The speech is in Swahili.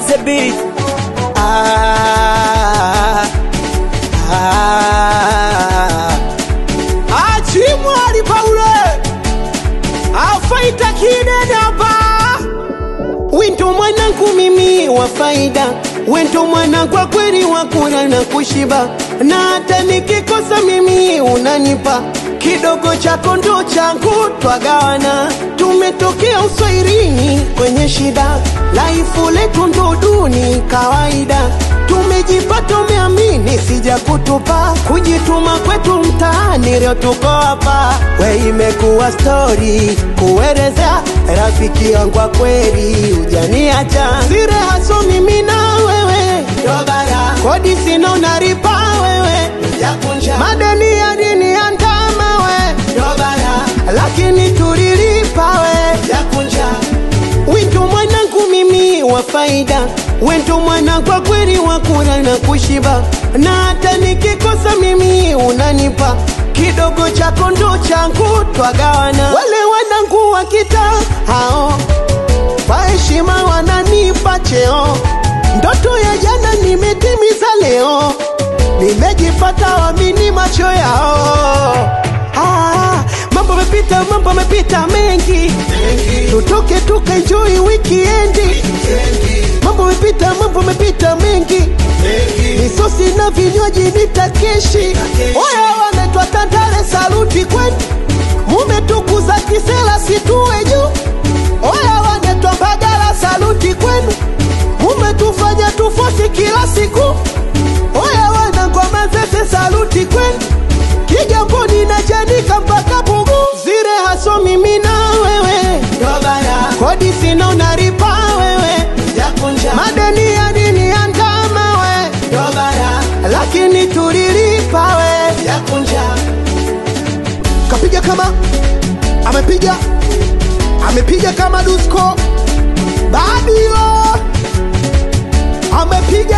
the beat. Ah, ah. Achimwali Paule afaita kinene hapa Wento mwanangu mimi wa faida, wento mwana kwa kweli wa kula na kushiba, na hata nikikosa mimi unanipa kidogo chako ndo changu, twagawana. Tumetokea uswairini kwenye shida, laifu letu ndo duni kawaida. Tumejipata umeamini, sija kutupa kujituma kwetu mtaani, leo tuko hapa. We imekuwa stori kuelezea rafiki yangu wa kweli, ujaniacha sire haso mimi na wewe Dobara. kodi sina unaripa wewe Jakunja. madeni ya dini ya ndama we Dobara. lakini tulilipa we Jakunja. Wento mwanangu mimi wa faida, wento mwana kwa kweli wa kula na kushiba, na hata nikikosa mimi unanipa kidogo chako ndo changu, twagawana. Wale wanangu wa kitaa hao kwa heshima wananipa cheo, ndoto ya jana nimetimiza leo, nimejipata wamini macho yao. Ah, mambo mepita, mambo mepita mengi, tutoke tukaenjoy wikiendi. Mambo mepita, mambo mepita mengi, misosi na vinywaji nitakeshi. Oya, wanaitwa Tandale, saluti kwenu, mumetukuza kisela situwe juu. Oya, wanaitwa Mbagala, saluti kwenu, mumetufanya tufosi kila siku. Oya, wanangoma zese, saluti kwenu Kigamboni na Chanika mpaka Pugu, zire haso mimi na wewe Dobara. kodi sina unaripa wewe Jakunja. madeni ya dini ya ndama we Dobara. lakini tulilipa we Jakunja. kapiga kama amepiga amepiga kama Dusko Babilo amepiga